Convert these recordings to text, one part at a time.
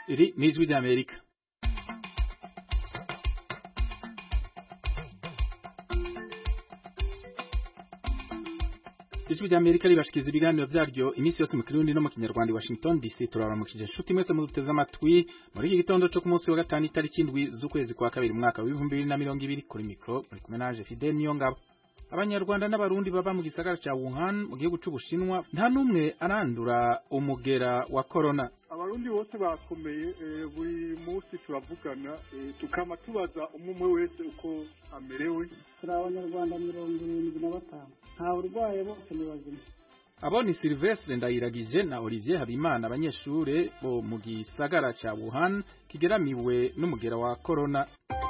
Iri ni ijwi ry'Amerika ijwi ry'Amerika ribashikiza ibiganiro vyaryo iminsi yose mu kirundi no mu kinyarwanda i Washington DC turabaramukije inshuti mwese muduteze amatwi muri iki gitondo co ku munsi wa gatanu itariki indwi z'ukwezi kwa kabiri mu mwaka w'ibihumbi bibiri na mirongo ibiri kuri mikro muri kumwe nanje Fidel Niyongabo abanyarwanda n'abarundi baba mu gisagara ca Wuhan mu gihugu c'Ubushinwa nta numwe arandura umugera wa corona abarundi bose bakomeye buri munsi turavugana tukama tubaza umwe umwe wese uko amerewe turi abanyarwanda mirongo irindwi na batanu nta burwaye bose ni bazima abo ni Silvestre Ndayiragije na Olivier Habimana abanyeshure bo mu gisagara ca Wuhan kigeramiwe n'umugera wa corona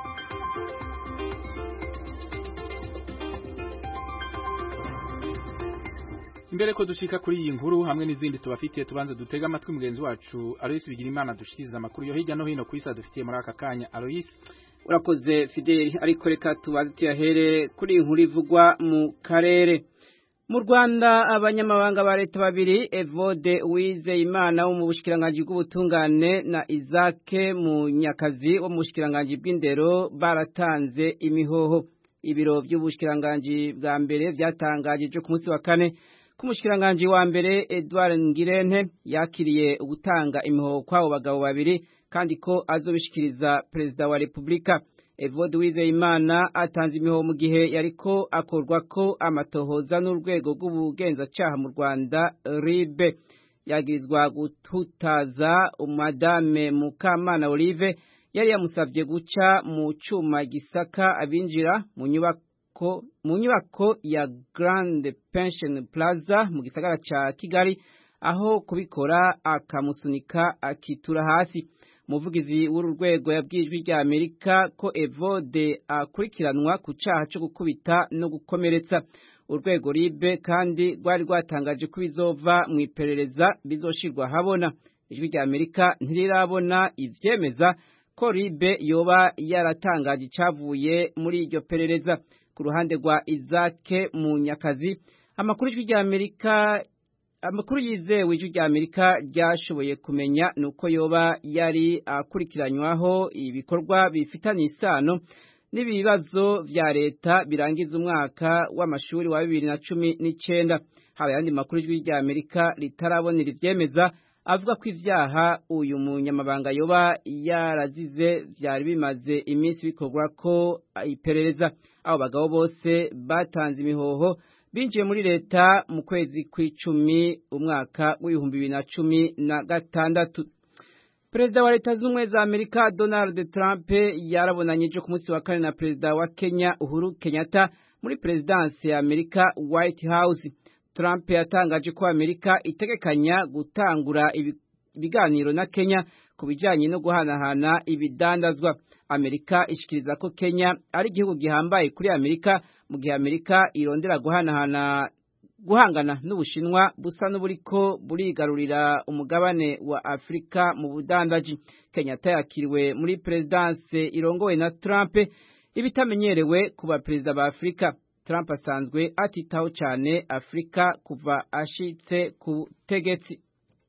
Imbere ko dushika kuri iyi nkuru hamwe n'izindi tubafitiye tubanze dutega amatwi mugenzi wacu Alois Bigirimana dushikiriza amakuru yo hirya no hino ku isi dufitiye muri aka kanya Alois urakoze Fidel ariko reka tubaze tuyahere kuri inkuru ivugwa mu karere mu Rwanda abanyamabanga ba leta babiri Evode Uwizeyimana wo mu bushikiranganje bw'ubutungane na Isaac Munyakazi wo mu bushikiranganje bw'indero baratanze imihoho ibiro by'ubushikiranganje bwa mbere byatangajije ku munsi wa kane k'umushikiranganji wa mbere Edouard Ngirente yakiriye gutanga imihoho kw'abo bagabo babiri kandi ko azobishikiriza perezida wa Republika Evode Uwizeyimana atanze imihoho mu gihe yariko akorwa ko amatohoza n'urwego rw'ubugenzacyaha mu Rwanda RIB yagirizwa gututaza Madame Mukamana Olive yari yamusabye guca mu cuma gisaka abinjira mu nyubako mu nyubako ya Grand Pension Plaza mu gisagara ca Kigali aho kubikora akamusunika akitura hasi umuvugizi w'uru rwego yabwijwe rya Amerika ko Evode akurikiranwa ku caha cyo gukubita no gukomeretsa urwego ribe kandi rwari rwatangaje ko bizova mu iperereza bizoshirwa habona ijwi rya Amerika ntirirabona ivyemeza ko ribe yoba yaratangaje icavuye muri iryo perereza ku ruhande rwa Isaac Munyakazi amakuru y'ijwi rya Amerika amakuru yizewe ijwi rya Amerika ryashoboye kumenya nuko yoba yari akurikiranywaho ibikorwa bifitanye isano n'ibibazo vya leta birangiza umwaka w'amashuri wa bibiri na cumi n'icenda haba ayandi makuru y'ijwi rya Amerika ritarabonera ivyemeza avuga ko ivyaha uyu munyamabanga yoba yarazize vyari bimaze iminsi bikorwa ko iperereza abo bagabo bose batanze imihoho binjiye muri leta mu kwezi kw'icumi umwaka w'ibihumbi bibiri na cumi na gatandatu perezida wa leta z'ubumwe za amerika donald trump yarabonanyije ku munsi wa kane na perezida wa kenya uhuru kenyatta muri perezidansi ya amerika white house trump yatangaje ko amerika itegekanya gutangura ibiganiro na kenya ku bijyanye no guhanahana ibidandazwa amerika ishikiriza ko kenya ari igihugu gihambaye kuri amerika mu gihe amerika irondera guhanahana guhangana n'ubushinwa busa n'uburiko burigarurira umugabane wa afurika mu budandaji kenyatta yakiriwe muri perezidanse irongowe na trump ibitamenyerewe ku baperezida ba afurika trump asanzwe atitaho cyane afurika kuva ashitse ku butegetsi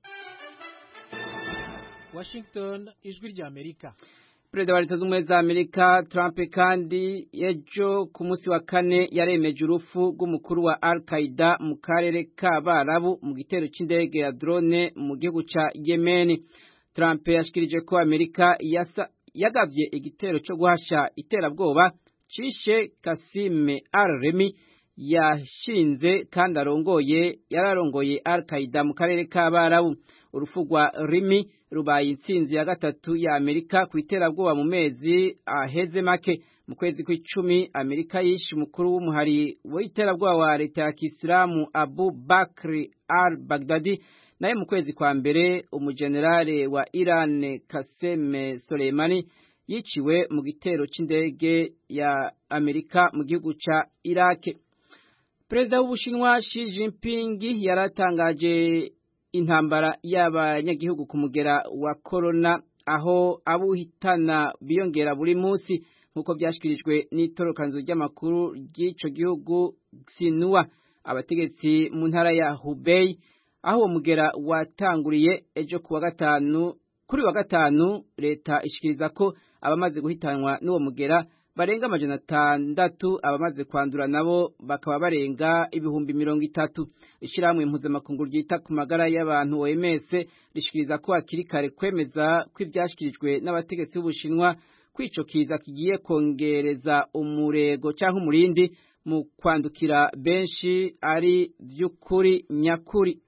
washington ijwi rya amerika perezida wa leta z'ubumwe za amerika trump kandi ejo ku munsi wa kane yaremeje urupfu rw'umukuru wa al qaida mu karere k'abarabu mu gitero cy'indege ya drone mu gihugu ca yemeni trump yashikirije ko amerika yagavye igitero cyo guhasha iterabwoba cishe kasime al remi yashinze kandi arongoye yararongoye al qaida mu karere k'abarabu urupfu rwa rimi rubaye intsinzi ya gatatu ya Amerika ku iterabwoba mu mezi aheze make mu kwezi kw'icumi Amerika yishe umukuru w'umuhari w'iterabwoba wa leta ya Kisilamu Abu Bakr al-Baghdadi naye mu kwezi kwa mbere umujenerale wa Iran Qasem Soleimani yiciwe mu gitero c'indege ya Amerika mu gihugu ca Iraq Perezida w'Ubushinwa Xi Jinping yaratangaje intambara y'abanyagihugu ku mugera wa corona aho abuhitana biyongera buri munsi nk'uko byashyikirijwe n'itorokanzu ry'amakuru ry'ico gihugu Xinhua abategetsi mu ntara ya Hubei aho uwo mugera watanguriye ejo kuwa gatanu kuri wa gatanu leta ishikiriza ko abamaze guhitanwa n'uwo mugera barenga amajana atandatu abamaze kwandura nabo bakaba barenga ibihumbi mirongo itatu ishyirahamwe mpuzamakungu ryita ku magara y'abantu OMS rishikiriza ko hakiri kare kwemeza ko ibyashyikirijwe n'abategetsi b'ubushinwa ko ico kiza kigiye kongereza umurego cyangwa umurindi mu kwandukira benshi ari by'ukuri nyakuri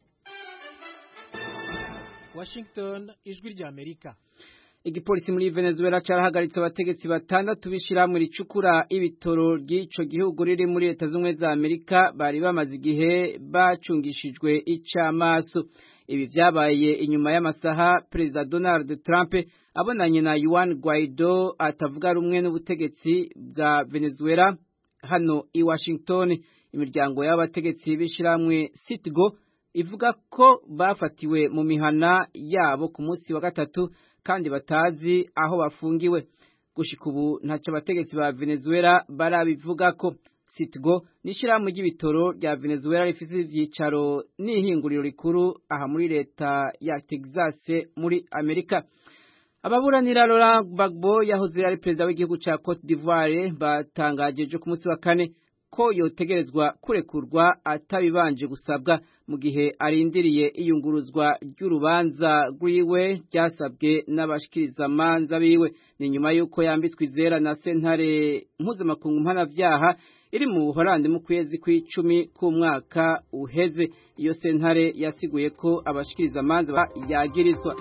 Washington ijwi rya Amerika igipolisi muri Venezuela carahagaritse abategetsi batandatu bishirahamwe ricukura ibitoro ry'ico gihugu riri muri leta z'ubumwe za Amerika bari bamaze igihe bacungishijwe icamaso ibi vyabaye inyuma y'amasaha Perezida Donald Trump abonanye na Juan Guaido atavuga rumwe n'ubutegetsi bwa Venezuela hano i Washington imiryango y'abategetsi b'ishiramwe Citgo ivuga ko bafatiwe mu mihana yabo ku munsi wa gatatu kandi batazi aho bafungiwe gushika ubu ntacyo abategetsi ba Venezuela barabivuga ko Citgo n'ishyirahamwe ry'ibitoro rya Venezuela rifise ivyicaro n'ihinguriro rikuru aha muri leta ya Texas muri Amerika ababuranira Laurent Gbagbo yahoze ari perezida w'igihugu ca Cote d'Ivoire batangaje ejo ku munsi wa kane ko yotegerezwa kurekurwa atabibanje gusabwa mu gihe arindiriye iyunguruzwa ry'urubanza rwiwe ryasabwe n'abashikirizamanza biwe ni nyuma y'uko yambitswe izera na sentare mpuzamakungu mpanavyaha iri mu buholandi mu kwezi kw'icumi k'umwaka uheze iyo sentare yasiguye ko abashikirizamanza yagirizwa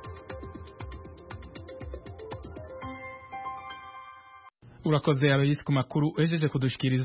urakoze abayisi ku makuru uhejeje kudushikiriza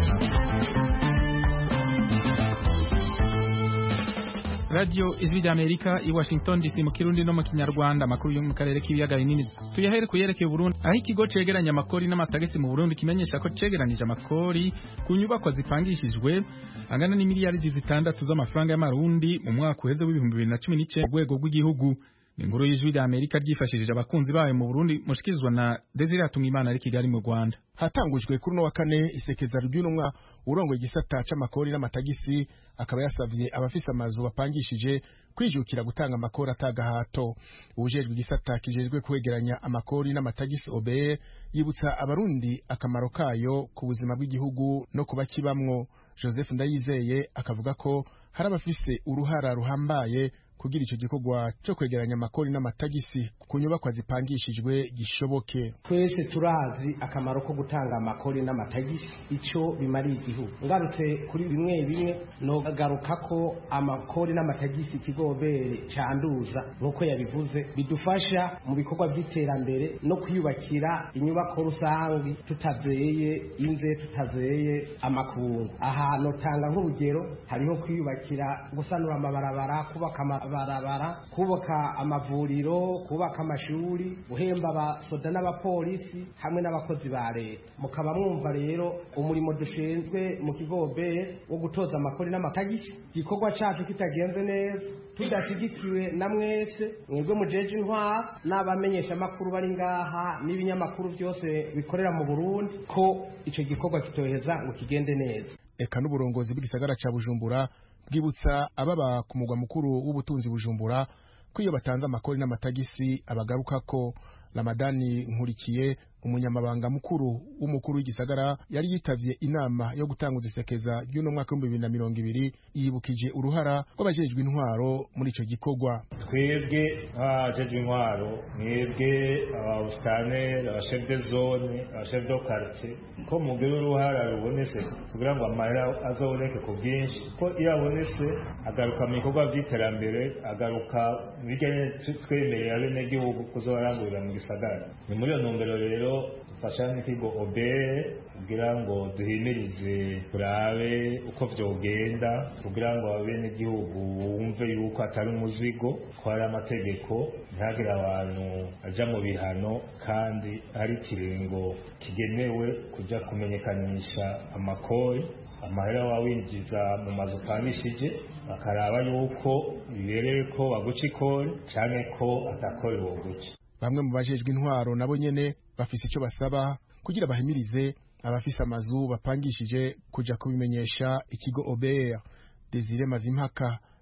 radio ijwi rya amerika i washington dc mu kirundi no mu kinyarwanda amakuru yo mu karere k'ibiyaga binini tuyahere ku yerekeye burundi aho ikigo cegeranya amakori n'amatagisi mu burundi kimenyesha ko cegeranije amakori ku nyubakwa zipangishijwe angana n'imiliyaridi zitandatu z'amafaranga y'amarundi mu mwaka uheze w'ibihumbi bibiri na cumi n'icenda mu rwego rw'igihugu inkuru y'ijwi rya Amerika ryifashishije abakunzi bayo mu Burundi mushikirizwa na Desire Atungimana ari Kigali mu Rwanda hatangujwe kuri no wa kane isekeza ry'unumwa urongo igisata c'amakori n'amatagisi akaba yasavye abafise amazu bapangishije kwijukira gutanga amakori atagahato ubujejwe igisata kijejwe kwegeranya amakori n'amatagisi OBE yibutsa abarundi akamaro kayo ku buzima bw'igihugu no kuba kibamwo Joseph Ndayizeye akavuga ko hari abafise uruhara ruhambaye kugira ico gikorwa cyo kwegeranya amakori n'amatagisi ku nyubakwa zipangishijwe gishoboke twese turazi akamaro ko gutanga amakori n'amatagisi ico bimariye igihugu ngarutse kuri bimwe bimwe nogaruka ko amakori n'amatagisi ikigobere canduza nk'uko yabivuze bidufasha mu bikorwa by'iterambere no kwiyubakira inyubako rusangi tutazeye inze tutazeye amakungu ahantu tanga nk'urugero hariho kwiyubakira gusanura amabarabara kubaka barabara kubaka amavuriro kubaka amashuri guhemba abasoda n'abapolisi hamwe n'abakozi ba leta mukaba mwumva rero umurimo dushinzwe mu kigobe wo gutoza amakori n'amatagisi igikorwa cacu kitagenze neza tudashigikiwe na mwese mwebwe mujeje intwara n'abamenyesha amakuru bari ngaha n'ibinyamakuru byose bikorera mu Burundi ko ico gikorwa kitoheza ngo kigende neza eka n'uburongozi bw'igisagara ca Bujumbura bwibutsa ababa ku mugwa mukuru w'ubutunzi bujumbura ko iyo batanze amakori n'amatagisi abagaruka ko ramadani nkurikiye umunyamabanga mukuru w'umukuru w'igisagara yari yitavye inama yo gutanguza isekeza ry'uno mwaka w'ibihumbi bibiri na mirongo ibiri yibukije uruhara rw'abajejwe intwaro muri ico gikorwa twebwe nk'abajejwe intwaro mwebwe ababusitane abashef de zone abashef de quartier ko mugira uruhara rubonetse kugira ngo amahera azoboneke ku bwinshi ko iyo abonetse agaruka mu bikorwa by'iterambere agaruka bijyanye twemerera abenegihugu kuzobarangurira mu gisagara ni muri iyo ntumbero rero dufasha n'ikigo obere kugira ngo duhimirize turabe uko vyogenda kugira ngo abenegihugu bumve yuko atari umuzigo ko hari amategeko ntihagire abantu aja mu bihano kandi hari ikiringo kigenewe kuja kumenyekanisha amakori amahera wawinjiza mu mazu upangishije bakaraba yuko bibereye ko baguca ikori canke ko atakori woguca bamwe mu bajejwe intwaro nabo nyene bafise icyo basaba kugira bahimirize abafise amazu bapangishije kuja kubimenyesha ikigo OBR Desire Mazimpaka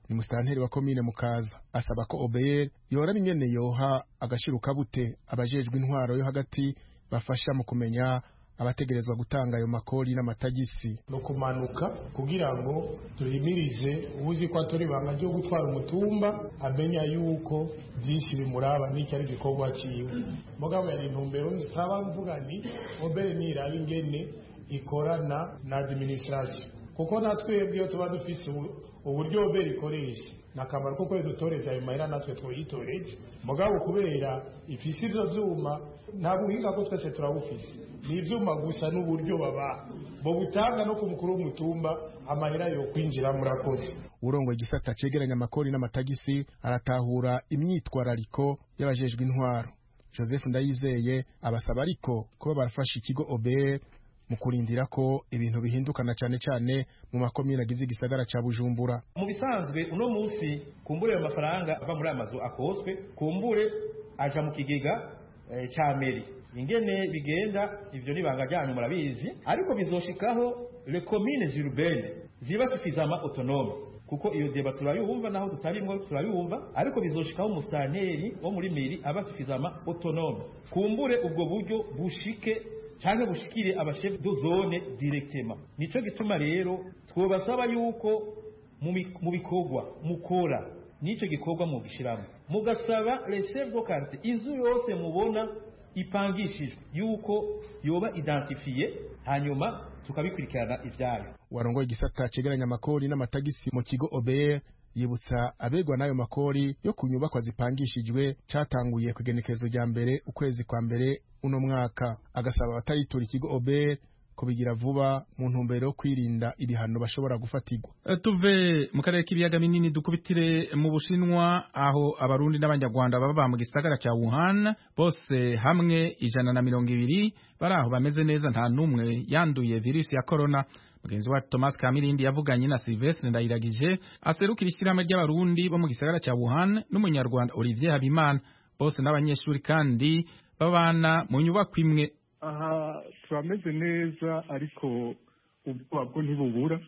ni musitanteri wa komine mukaza asaba ko obeyeri yoraba ingene yoha agashiruka bute abajejwe intwaro yo hagati bafasha mu kumenya abategerezwa gutanga ayo makori n'amatagisi no kumanuka kugira ngo duhimirize uzi ko atari ibanga ryo gutwara umutumba amenya yuko byinshi bimuraba n'icyo ari igikorwa ciwe mugabo yari intumbero nsaba mvuga ni obere niraba ingene ikorana na administration kuko natwebwe iyo tuba dufise uburyo obere ikoresha ni akamaro ko kwezi dutoreza ayo mahera natwe twiyitoreje mugabo kubera ifise ivyo vyuma nta buhinga ko twese turabufise ni ivyuma gusa n'uburyo baba bo butanga no ku mukuru w'umutumba amahera yo kwinjira murakoze urongo igisata cegeranya amakori n'amatagisi aratahura imyitwarariko y'abajejwe intwaro joseph ndayizeye abasaba ariko kuba barafasha ikigo obr mu kurindira ko ibintu bihindukana cyane cyane mu makomine agize igisagara ca bujumbura mu bisanzwe uno munsi kumbure ayo mafaranga ava muri aya mazu akoswe kumbure aja mu kigega e, ca meri ingene bigenda ivyo nibanga ryanyu murabizi ariko bizoshikaho le communes urbaines ziba suffisamment autonome kuko iyo deba turayumva naho tutarimwo turayumva ariko bizoshikaho umusitanteri wo muri meri aba suffisamment autonome kumbure ubwo buryo bushike canke bushikire abashef de zone directement nico gituma rero twobasaba yuko mu bikorwa mukora nico gikorwa mu gishiramo mugasaba les chefs de quartier inzu yose mubona ipangishijwe yuko yoba identifiye hanyuma tukabikurikirana ivyayo warongoye igisata cegeranya amakori n'amatagisi mu kigo OBR yibutsa abegwa n'ayo makori yo ku nyubakwa zipangishijwe catanguye ku igenekerezo rya mbere ukwezi kwa mbere uno mwaka agasaba abataritura ikigo OBR kubigira vuba mu ntumbero yo kwirinda ibihano bashobora gufatirwa tuve mu karere k'ibiyaga binini dukubitire mu bushinwa aho abarundi n'abanyarwanda baba mu gisagara cya Wuhan bose hamwe ijana na mirongo ibiri bari aho bameze neza nta n'umwe yanduye virusi ya korona mugenzi wacu Thomas Kamirindi yavuganye na Sylvestre Ndayiragije aserukira ishyirahamwe ry'abarundi bo mu gisagara cya Wuhan n'umunyarwanda Olivier Habimana bose n'abanyeshuri kandi babana mu nyubako imwe aha turameze neza ariko ubwoba bwo ntibubura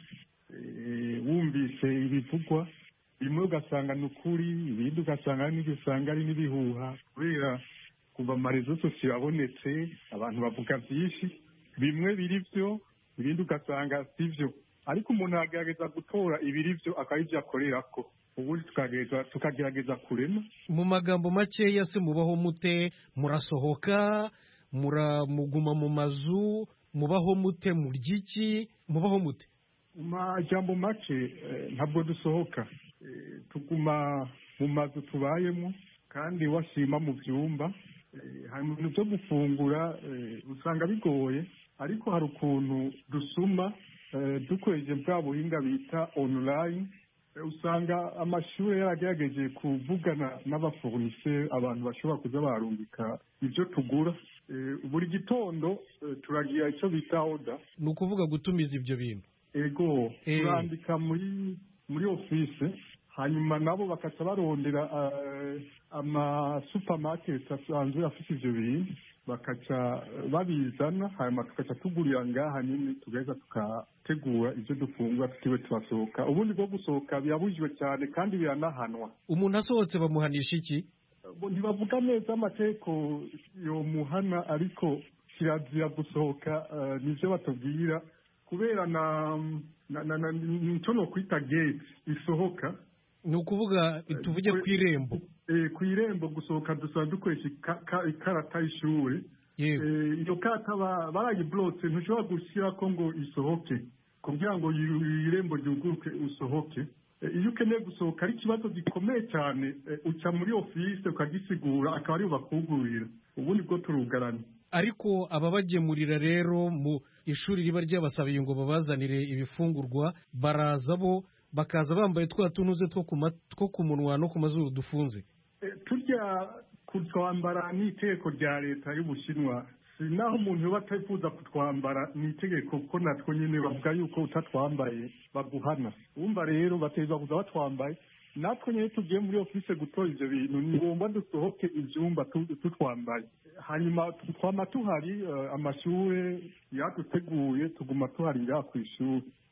wumvise ibivugwa bimwe ugasanga ni ukuri ibindi ugasanga hari n'ibyo usanga ari n'ibihuha kubera kuva amarezo sosiyo abonetse abantu bavuga byinshi bimwe biri byo ibindi ugasanga si byo ariko umuntu agerageza gutora ibiri byo akaba ibyo akorera ko ubundi tukagerageza kurema mu magambo makeya se mubaho mute murasohoka muramuguma mu mazu mubaho mute murya iki mubaho mute mu majambo make ntabwo dusohoka tuguma mu mazu tubayemo kandi washima mu byumba hari ibintu byo gufungura usanga bigoye ariko hari ukuntu dusuma dukoresheje bwa buhinga bita online usanga amashuri yaragerageje kuvugana n'abafoniseri abantu bashobora kuza barungika ibyo tugura buri gitondo turagira icyo bita oda ni ukuvuga gutumiza ibyo bintu ego turandika muri muri ofise hanyuma nabo bakaca barondera amasupamaketi asanzwe afite ibyo bintu bakaca babizana hanyuma tugaca tugurira ngaha nyine tugaheza tugategura ibyo dufungura tutiwe turasohoka ubundi bwo gusohoka birabujijwe cyane kandi biranahanwa umuntu asohotse bamuhanisha iki ntibavuga neza amategeko yomuhana ariko kirazira gusohoka nibyo batubwira kubera na nicyo ni ukwita gate isohoka ni ukuvuga tuvuge ku irembo ku irembo gusohoka dusanzwe dukoresha ikarata y'ishuri iyo karata barayiburotse ntushobora gushyira ko ngo isohoke kugira ngo irembo ryuguruke usohoke iyo ukeneye gusohoka ari ikibazo gikomeye cyane uca muri ofisi ukagisigura akaba ariyo bakugurira ubundi bwo turugarana ariko ababagemurira rero mu ishuri riba ryabasabiye ngo babazanire ibifungurwa baraza bo bakaza bambaye twa tunuze two ku munwa no ku mazuru dufunze turya kutwambara ni itegeko rya leta y'ubushinwa si naho umuntu uba atifuza kutwambara ni itegeko kuko natwo nyine bavuga yuko utatwambaye baguhana wumva rero bateza kuza batwambaye natwe nyine tugiye muri ofisi gutora ibyo bintu ni ngombwa dusohoke ibyumba tutwambaye hanyuma twama tuhari amashuri yaduteguye tuguma tuhari ngaha ku ishuri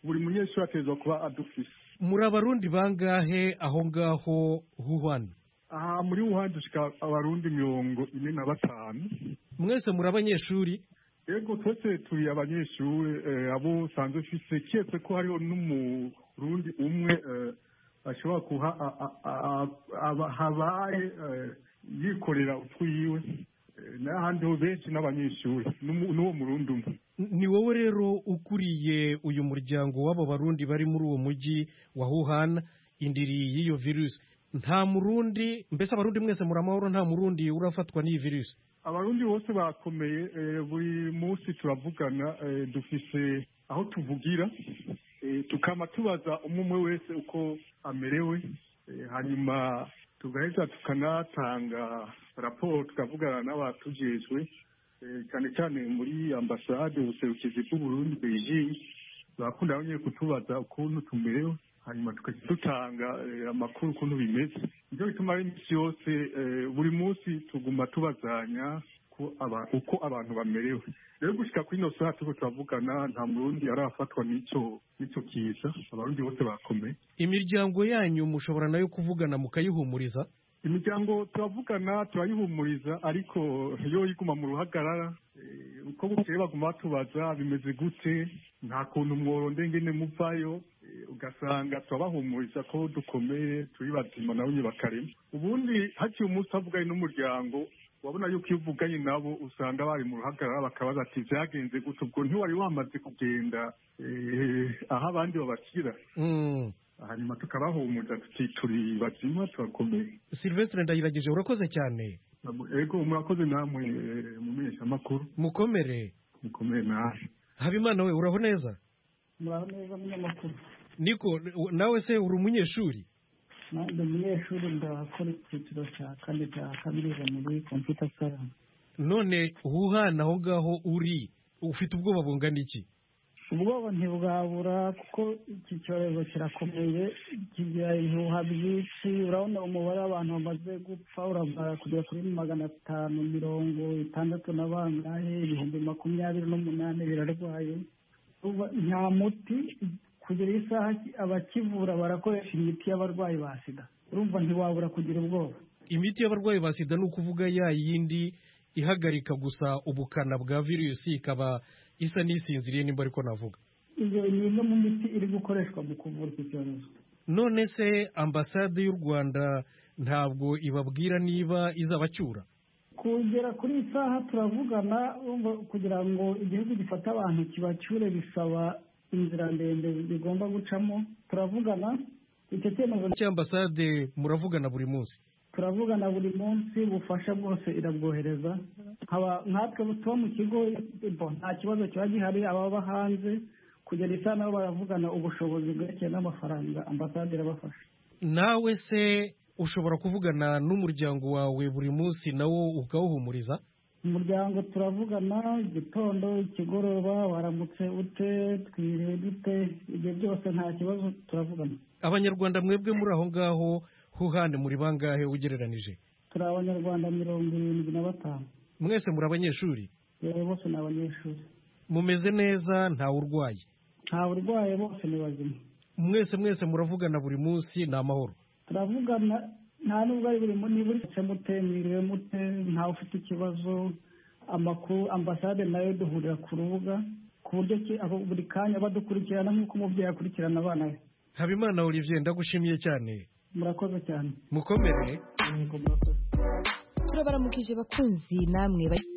buri munyeshuri ategerezwa kuba adufise muri abarundi bangahe aho ngaho huhwana aha muri wuhan dushika abarundi mirongo ine na batanu mwese muri abanyeshuri yego twese turi abanyeshuri eh, abo usanzwe ufise kiretse ko hariho n'umurundi umwe eh, ashobora kuha a- a- a- aba- habaye eh, yikorera utwiwe Eh, n'ahandi ho benshi n'abanyeshuri n'umu- n'uwo murundi umwe ni wowe rero ukuriye uyu muryango w'abo barundi bari muri uwo mujyi wa Wuhan indiri y'iyo virusi nta murundi mbese abarundi mwese muri amahoro nta murundi urafatwa n'iyi virusi abarundi bose bakomeye eh, buri munsi turavugana eh, dufise aho tuvugira eh, tukama tubaza umwe umwe wese uko amerewe eh, hanyuma tugaheza tukanatanga raporo tukavugana n'abatujejwe eh, cyane cyane muri ambasade ubuserukizi bw'uburundi beijing barakunda nyine kutubaza ukuntu tumerewe hanyuma tukajya dutanga eh, amakuru ukuntu bimeze nicyo bituma ari iminsi yose eh, buri munsi tuguma tubazanya ko aba- uko abantu bamerewe rero gushika kuri ino saha turiko turavugana nta murundi arafatwa n'ico n'ico kiza abarundi bose bakomeye imiryango yanyu mushobora nayo kuvugana mukayihumuriza imiryango turavugana turayihumuriza ariko yo iguma mu ruhagarara eh, uko bukeye baguma batubaza bimeze gute nta kuntu mworonde ngene muvayo eh, ugasanga turabahumuriza ko dukomeye turi bazima nabo nyine bakarema ubundi haciye umunsi havuganye n'umuryango wabona yuko iyo uvuganye nabo usanga bari mu ruhagarara bakabaza ati vyagenze gute ubwo ntiwari wamaze kugenda eh, aho abandi babakira Mm. hanyuma tukabahumuriza tuti turi bazima turakomeye Sylvestre ndayiragije urakoze cyane ego murakoze namwe eh, mu menyeshamakuru mukomere mukomeye nawe habimana we uraho neza muraho neza munyamakuru niko nawe se uri umunyeshuri nanjye umunyeshuri ndakora icyiciro cya kane cya kaminuza muri computer science none Wuhan aho ngaho uri ufite ubwoba bungana iki ubwoba ntibwabura kuko iki cyorezo kirakomeye kigira ibihuha byinshi urabona umubare w'abantu bamaze gupfa urabara kugera kuri magana atanu mirongo itandatu na bangahe ibihumbi makumyabiri n'umunani birarwaye Uba- nta muti kugera iyi saha abakivura barakoresha imiti y'abarwayi ba sida urumva ntiwabura kugira ubwoba imiti y'abarwayi ba sida ni ukuvuga ya yindi ihagarika gusa ubukana bwa virusi ikaba isa n'isinziriye nimba ariko navuga iyo ni imwe mu miti iri gukoreshwa mu kuvura iki cyorezo none se ambasade y'u rwanda ntabwo ibabwira niba izabacyura kugera kuri iyi saha turavugana urumva kugira ngo igihugu gifate abantu kibacyure bisaba inzira ndende bigomba gucamo turavugana icyo cyemezo cy'ambasade muravugana buri munsi turavugana buri munsi ubufasha bwose irabwohereza nkaba nkatwe tuba mu kigo bo, nta kibazo kiba gihari ababa hanze kugera isaha nabo baravugana ubushobozi bwerekeye n'amafaranga ambasade irabafasha nawe se ushobora kuvugana n'umuryango wawe buri munsi nawo ukawuhumuriza umuryango turavugana igitondo ikigoroba waramutse ute twiriwe dute ibyo byose nta kibazo turavugana abanyarwanda mwebwe muri aho ngaho huhane muri bangahe ugereranije turi abanyarwanda mirongo irindwi na batanu mwese muri abanyeshuri yewe bose ni abanyeshuri mumeze neza ntawe urwaye nta burwaye bose ni bazima mwese mwese muravugana buri munsi ni amahoro turavugana nta nubwo ari buri mu- niba uri mute mwiriwe mute ntawe ufite ikibazo amakuru ambasade nayo duhurira ku rubuga ku buryo ki abo buri kanya badukurikirana nk'uko umubyeyi akurikirana abana be habimana olivier ndagushimiye cyane murakoze cyane mukomere yego murakoze turabaramukije bakunzi namwe ba-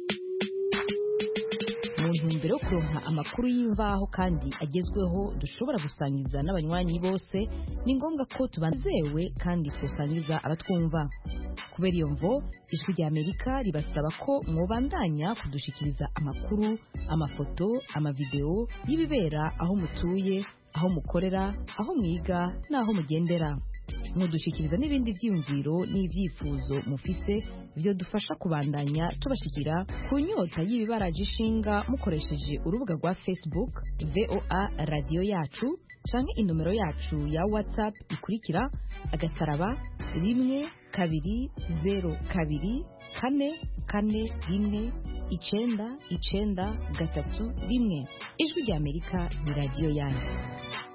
mu ntumbero yo kuronka amakuru y'imvaho kandi agezweho dushobora gusangiza n'abanywanyi bose ni ngombwa ko tubanzewe kandi twasangiza abatwumva kubera iyo mvo ijwi rya amerika ribasaba ko mwobandanya kudushikiriza amakuru amafoto amavideo y'ibibera aho mutuye aho mukorera aho mwiga n'aho mugendera mudushikiriza n'ibindi byiyumviro n'ibyifuzo mufise byo dufasha kubandanya tubashikira ku nyota y'ibibaraje ishinga mukoresheje urubuga rwa facebook voa radiyo yacu canke inomero yacu ya whatsapp ikurikira agasaraba rimwe kabiri zero kabiri kane kane rimwe icenda icenda gatatu rimwe ijwi rya amerika ni radiyo yanyu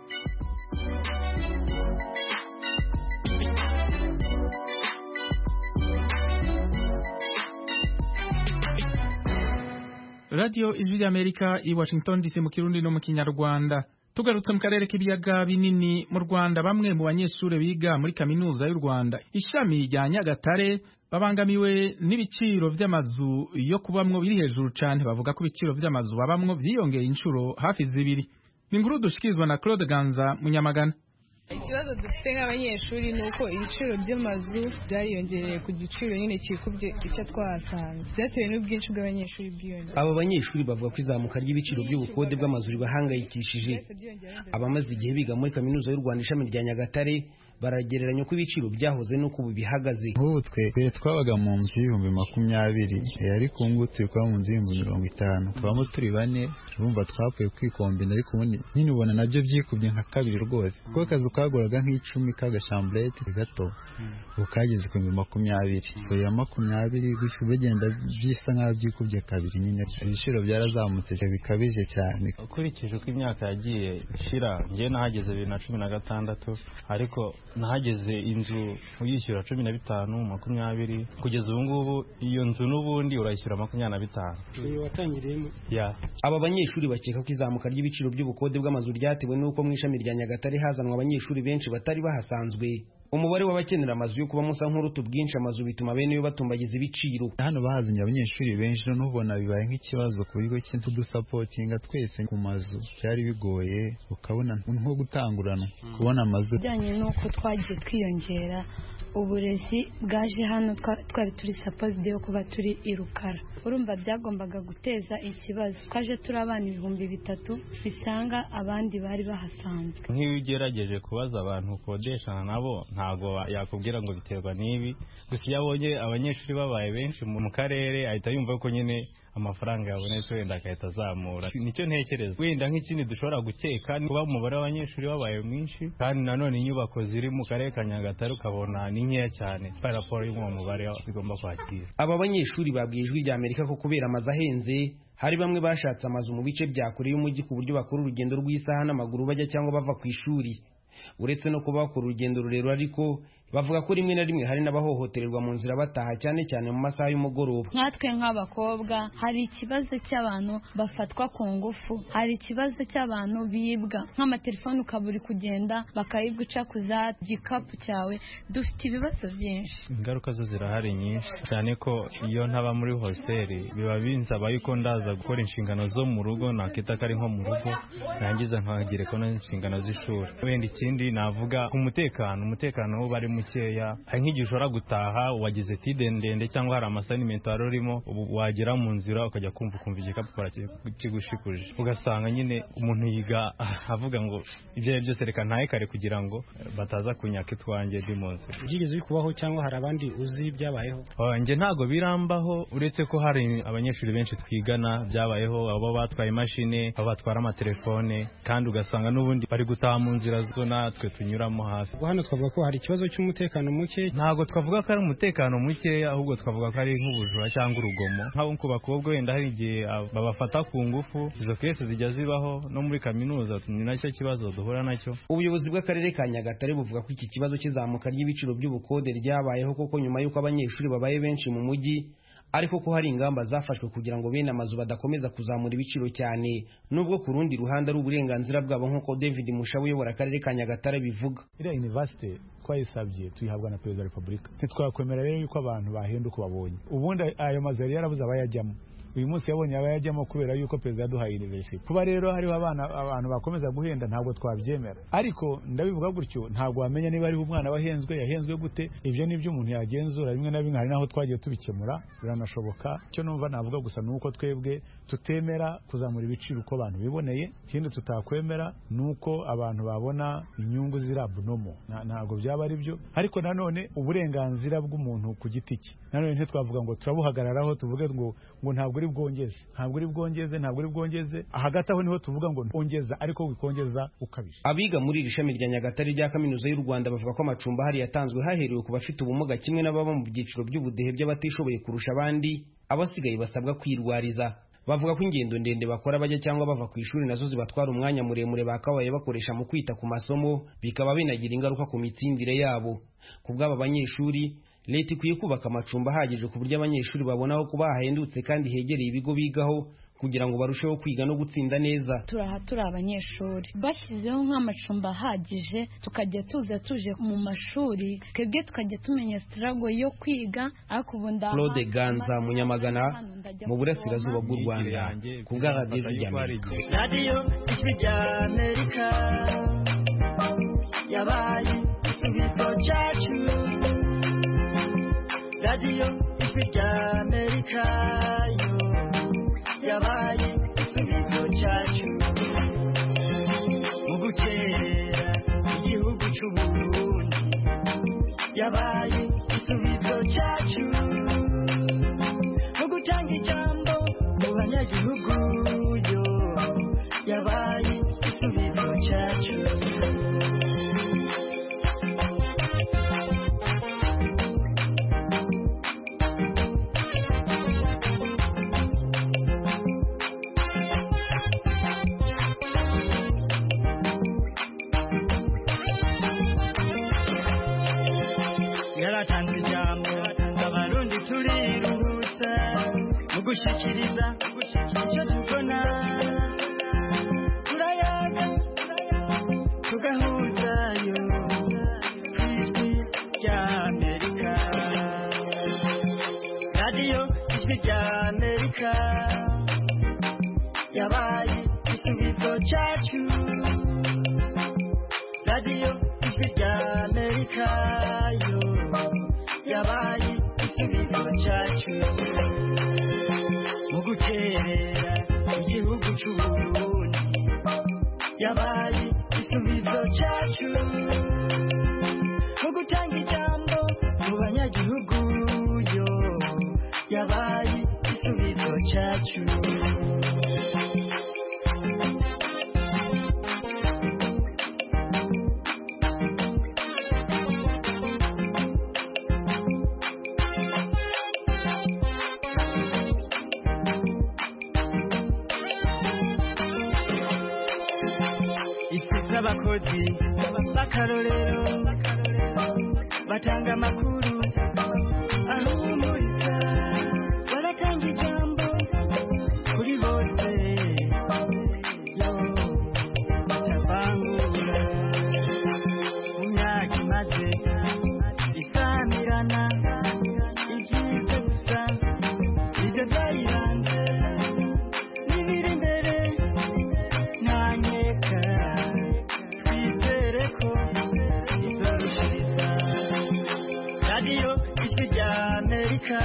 radiyo ijwi ry'amerika i washington dc mu kirundi no mu kinyarwanda tugarutse mu karere k'ibiyaga binini mu rwanda bamwe mu banyeshuri biga muri kaminuza y'u rwanda ishami rya nyagatare babangamiwe n'ibiciro vy'amazu yo kubamwo biri hejuru cane bavuga ko ibiciro vy'amazu babamwo vyiyongeye inshuro hafi zibiri ni inkuru dushikirizwa na claude ganza munyamagana ikibazo dufite nk'abanyeshuri ni uko ibiciro by'amazu byariyongereye ku giciro nyine kikubye icyo twahasanze byatewe n'ubwinshi bw'abanyeshuri bwiyongera aba banyeshuri bavuga ko izamuka ry'ibiciro by'ubukode bw'amazu ribahangayikishije abamaze igihe biga muri kaminuza y'u rwanda ishami rya nyagatare baragereranya uko ibiciro byahoze n'uko ubu bihagaze nk'ubu twe mbere twabaga mu nzu y'ibihumbi makumyabiri ariko ubu ngubu turi kuba mu nzu y'ibihumbi mirongo itanu tubamo turi bane urumva twapfuye kwikombina ariko ubundi nyine ubona nabyo byikubye nka kabiri rwose kuko akazu kaguraga nk'icumi k'agashamburete gato ubu kageze ku bihumbi makumyabiri so ya makumyabiri gutyo bigenda bisa nk'aho byikubye kabiri nyine ibiciro byarazamutse bikabije cyane ukurikije uko imyaka yagiye ishira ngewe nahageze bibiri na cumi na gatandatu ariko nahageze inzu uyishyura cumi na bitanu makumyabiri kugeza ubu ngubu iyo nzu n'ubundi urayishyura makumyabiri na bitanu watangiriyemo aba banyeshuri bakeka ko izamuka ry'ibiciro by'ubukode bw'amazu ryatewe n'uko mu ishami rya nyagatare hazanwa abanyeshuri benshi batari bahasanzwe umubare w'abakenera amazu yo kubamo usa nk'uruta ubwinshi amazu bituma bene yo batumbagiza ibiciro hano bahazanye abanyeshuri benshi none ubona bibaye nk'ikibazo ku bigo kudusapotinga twese ku mazu byari bigoye ukabona nko gutanguranwa kubona amazu bijyanye n'uko twagiye twiyongera uburezi bwaje hano twari turi sapozide yo kuba turi i rukara urumva byagombaga guteza ikibazo twaje turi abana ibihumbi bitatu bisanga abandi bari bahasanzwe nk'iyo ugerageje kubaza abantu ukodeshana nabo ntabwo yakubwira ngo biterwa n'ibi gusa iyo abonye abanyeshuri babaye benshi mu karere ahita yumva ko nyine amafaranga yabonetse wenda agahita azamura nicyo ntekereza wenda nk'ikindi dushobora gukeka kuba umubare w'abanyeshuri wabaye mwinshi kandi nanone inyubako ziri mu karere ka nyagatare ukabona ni nkeya cyane raporo y'uwo mubare bigomba kwakira aba banyeshuri babwiye ijwi rya amerika ko kubera amazu ahenze hari bamwe bashatse amazu mu bice bya kure y'umujyi ku buryo bakora urugendo rw'isaha n'amaguru bajya cyangwa bava ku ishuri uretse no kuba bakora urugendo rurerure ariko bavuga ko rimwe na rimwe hari n'abahohotererwa mu nzira bataha cyane cyane mu masaha y'umugoroba nkatwe nk'abakobwa hari ikibazo cy'abantu bafatwa ku ngufu hari ikibazo cy'abantu bibwa nk'amatelefone ukaba uri kugenda bakayiguca ku za gikapu cyawe dufite ibibazo byinshi ingaruka zo zirahari nyinshi cyane ko iyo ntaba muri hositeli biba binsaba yuko ndaza gukora inshingano zo mu rugo nakita ko ari nko mu rugo nangiza nkagereka n'inshingano z'ishuri wenda ikindi navuga ku mutekano umutekano wo bari mukeya hari nk'igihe ushobora gutaha wagize tide ndende cyangwa hari amasanimento wari urimo wagera mu nzira ukajya kumva ukumva igikapu kigushikuje ugasanga nyine umuntu yiga avuga ngo ibyo ari byose reka ntahe kare kugira ngo bataza kunyaka itwanjye ndi mu nzira byigeze bikubaho cyangwa hari abandi uzi byabayeho njye ntabwo birambaho uretse ko hari abanyeshuri benshi twigana byabayeho abo batwaye imashini abo batwara amatelefone kandi ugasanga n'ubundi bari gutaha mu nzira zo natwe tunyuramo hafi hano twavuga ko hari ikibazo cy'umutekano muke ntabwo twavuga ko ari umutekano mukeya ahubwo twavuga ko ari nk'ubujura cyangwa urugomo nk'abo ku bakobwa wenda hari igihe babafata ku ngufu izo kese zijya zibaho no muri kaminuza ni nacyo kibazo duhura nacyo ubuyobozi bw'akarere ka nyagatare buvuga ko iki kibazo cy'izamuka ry'ibiciro by'ubukode ryabayeho koko nyuma y'uko abanyeshuri babaye benshi mu mujyi ariko ko hari ingamba zafashwe kugira ngo bene amazu badakomeza kuzamura ibiciro cyane nubwo ku rundi ruhande ari uburenganzira bwabo nk'uko david mushabu uyobora akarere ka nyagatare bivuga iriya university twayisabye tuyihabwa na perezida wa repubulika ntitwakwemera rero yuko abantu bahenda uko babonye ubundi ayo mazu yari yarabuze abayajyamo uyu munsi yabonye abayajyamo kubera yuko perezida yaduhaye university kuba rero hariho abana abantu bakomeza guhenda ntabwo twabyemera ariko ndabivuga gutyo ntabwo wamenya niba ariho umwana wahenzwe yahenzwe gute ibyo ni byo umuntu yagenzura rimwe na rimwe hari naho twagiye tubikemura biranashoboka icyo numva navuga gusa ni uko twebwe tutemera kuzamura ibiciro uko abantu biboneye ikindi tutakwemera ni uko abantu babona inyungu ziri abunomo ntabwo byaba ari byo ariko nanone uburenganzira bw'umuntu ku giti cye nanone ntitwavuga ngo turabuhagararaho tuvuge ngo ngo ntabwo uri bwongeze ntabwo uri bwongeze ntabwo uri bwongeze hagati aho niho tuvuga ngo ongeza ariko wikongeza ukabije abiga muri iri shami rya nyagatare rya kaminuza y'u rwanda bavuga ko amacumbi ahari yatanzwe haherewe ku bafite ubumuga kimwe n'ababa mu byiciro by'ubudehe by'abatishoboye kurusha abandi abasigaye basabwa kwirwariza bavuga ko ingendo ndende bakora bajya cyangwa bava ku ishuri nazo zibatwara umwanya muremure bakabaye bakoresha mu kwita ku masomo bikaba binagira ingaruka ku mitsindire yabo ku bw'aba banyeshuri leta ikwiye kubaka amacumbi ahagije ku buryo abanyeshuri babona aho kuba hahendutse kandi hegereye ibigo bigaho kugira ngo barusheho kwiga no gutsinda neza turaha turi abanyeshuri bashyizeho nk'amacumbi ahagije tukajya tuza tuje mu mashuri twebwe tukajya tumenya sitarago yo kwiga ariko ubu ndaha claude ganza munyamagana mu burasirazuba bw'u rwanda ku bwa radiyo rya amerika radiyo ijwi rya amerika yabaye igisubizo cyacu radiyo ijwi rya amerika yo yabaye igisubizo cyacu mu gukerera igihugu cy'uburundi yabaye igisubizo cyacu mu gutanga ijambo mu banyagihugu yo yabaye igisubizo cyacu yaratanze ijambo abarundi turiruhutsa mu gushikiriza icyo tubona turayaga tugahuzayo ku ijwi rya amerika radiyo ijwi rya amerika yabaye igisubizo cyacu radiyo ijwi rya amerika yo yabaye igisubizo cyacu mu gukerera igihugu cy'uburundi yabaye igisubizo cyacu mu gutanga ijambo mu banyagihugu yo yabaye igisubizo cyacu ifite abakozi b'akarorero batanga amakuru ahumuriza baratanga ijambo kuri bose yo batavangura mu myaka imaze isamirana ibyiza gusa ibyo byayiranze n'ibiri imbere ntanyeka twizere ko izorushiriza radiyo ijwi rya amerika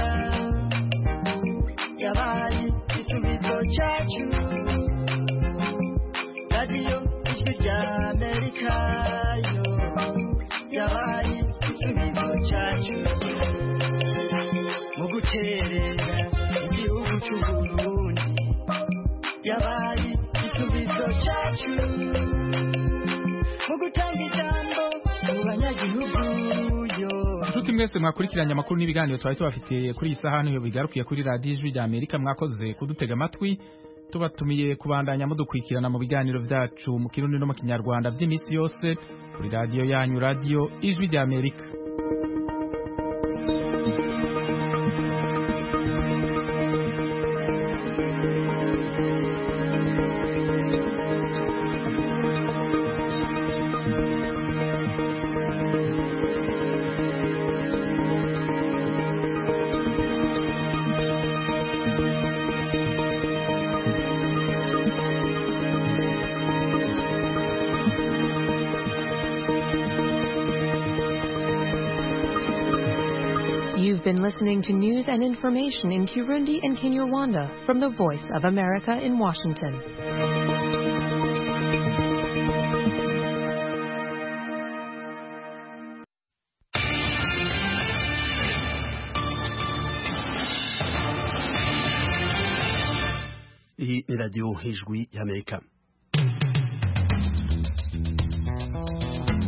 yabaye igisubizo cyacu radiyo ijwi rya amerika yo yabaye igisubizo cyacu mu guterera igihugu cy'uburundi yabaye igisubizo cyacu mu gutanga ijambo mu banyagihugu yo Nshuti mwese mwakurikiranye amakuru n'ibiganiro twari tubafitiye kuri iyi saha niyo bigarukiye kuri radiyo ijwi rya Amerika mwakoze kudutega amatwi tubatumiye kubandanya mudukurikirana mu biganiro byacu mu kirundi no mu kinyarwanda by'iminsi yose kuri radiyo yanyu radiyo ijwi rya Amerika You've been listening to news and information in Kirundi and Kinyarwanda from the Voice of America in Washington. Hii ni radio Hijwi ya Amerika.